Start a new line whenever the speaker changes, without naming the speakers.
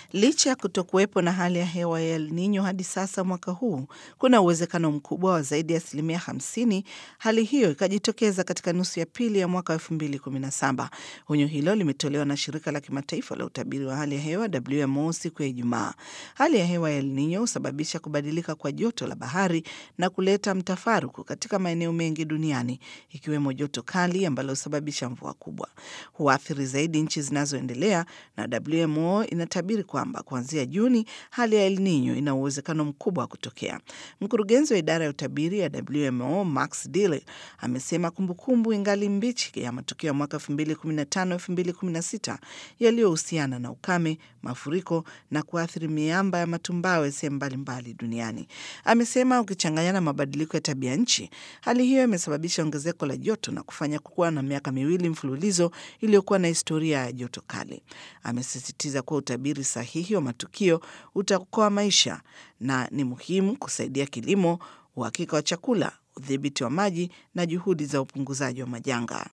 Licha ya kutokuwepo na hali ya hewa ya El Nino hadi sasa mwaka huu, kuna uwezekano mkubwa wa zaidi ya asilimia 50 hali hiyo ikajitokeza katika nusu ya pili ya mwaka 2017. Onyo hilo limetolewa na shirika la kimataifa la utabiri wa hali ya hewa WMO siku ya Ijumaa. Hali ya hewa ya El Nino husababisha kubadilika kwa joto la bahari na kuleta mtafaruku katika maeneo mengi duniani ikiwemo joto kali ambalo husababisha mvua kubwa. Huathiri zaidi nchi zinazoendelea na WMO inatabiri kwamba kuanzia Juni hali ya El Nino ina uwezekano mkubwa wa kutokea. Mkurugenzi wa idara ya utabiri ya WMO Max Dille amesema kumbukumbu ingali mbichi ya matukio ya mwaka 2015-2016 yaliyohusiana na ukame, mafuriko na kuathiri miamba ya matumbawe sehemu mbalimbali duniani. Amesema ukichanganya na mabadiliko ya tabia nchi, hali hiyo imesababisha ongezeko la joto na kufanya kuwa na miaka miwili mfululizo iliyokuwa na historia ya joto kali. Amesisitiza kuwa utabiri sahihi wa matukio utaokoa maisha na ni muhimu kusaidia kilimo, uhakika wa chakula, udhibiti wa maji na juhudi za upunguzaji wa majanga.